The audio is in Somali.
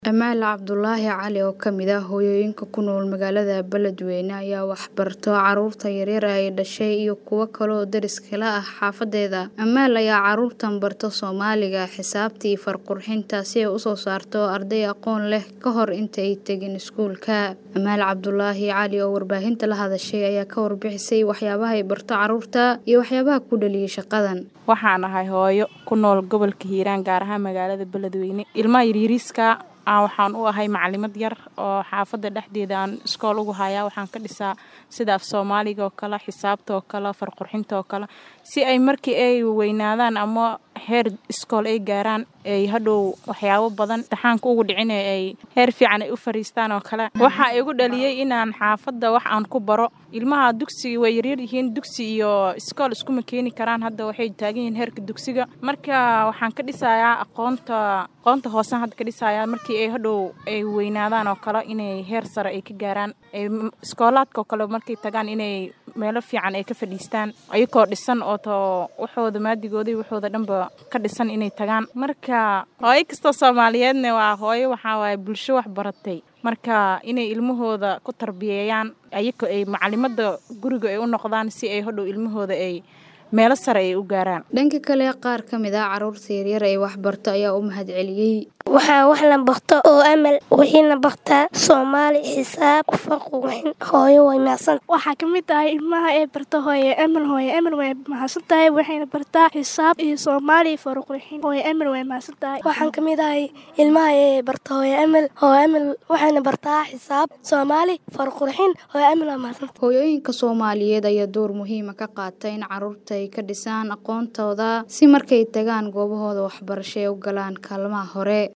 Amaal Cabdulaahi Cali oo ka mid ah hooyooyinka ku nool magaalada Beledweyne ayaa wax barto carruurta yaryar ee ay dhashay iyo kuwo kale oo deriska la ah xaafadeeda. Amaal ayaa carruurtan barta Soomaaliga, xisaabta iyo far-qurxinta si ay u soo saarto arday aqoon leh ka hor inta ay tegin iskuulka. Amaal Cabdulaahi Cali oo warbaahinta la hadashay ayaa ka warbixisay waxyaabaha ay barto carruurta iyo waxyaabaha ku dhaliyay shaqadan. Waxaan ahay hooyo ku nool gobolka Hiiraan gaar ahaan magaalada Beledweyne. Ilmaha yaryariiska aan waxaan u ahay macalimad yar oo xaafada dhexdeeda aan iskool ugu hayaa waxaan ka dhisaa sida af Soomaaliga oo kale xisaabta oo kale far-qurxinta oo kale si ay markii ay weynaadaan ama heer iskool ay gaaraan ay hadhow waxyaabo badan imtixaanka ugu dhicin ay heer fiican ay u fariistaan oo kale waxaa igu dhaliyay inaan xaafadda wax aan ku baro ilmaha dugsiga way yaryar yihiin dugsi iyo iskool iskuma keeni karaan hadda waxay taagan yihiin heerka dugsiga marka waxaan ka dhisayaa aqoonta aqoonta hoosaan hadda ka dhisayaa markii ay hadhow ay weynaadaan oo kale inay heer sare ay ka gaaraan iskoolaadka oo kale markay tagaan inay meelo fiican ay ka fadhiistaan ayagoo dhisan oo to waxooda maadigooda waxooda dhanba ka dhisan inay tagaan marka hooyo kastoo soomaaliyeedna waa hooyo waxaa waaye bulsho wax baratay marka inay ilmahooda ku tarbiyeeyaan ayagoo ay macalimada guriga ay u noqdaan si ay hodhow ilmahooda ay meelo sare ay u gaaraan dhanka kale qaar ka mid ah carruurta yaryar ee wax barto ayaa u mahadceliyey waxaa wax la barto oo amal wixiina bartaa soomaali xisaab farqurxin hooyo way mahadsan waxaa ka mid tahay ilmaha ee barta hooye amal hooye amal way mahadsan tahay waxayna bartaa xisaab iyo soomaali farqurxin hooye amal way mahadsan tahay waxaan ka mid ahay ilmaha ee barta hooye amal hooye amal waxayna bartaa xisaab soomaali farqurxin hooye amal waa mahadsan hooyooyinka soomaaliyeed ayaa door muhiima ka qaata in carruurta ay ka dhisaan aqoontooda si markay tagaan goobahooda waxbarasho ay u galaan kaalmaha hore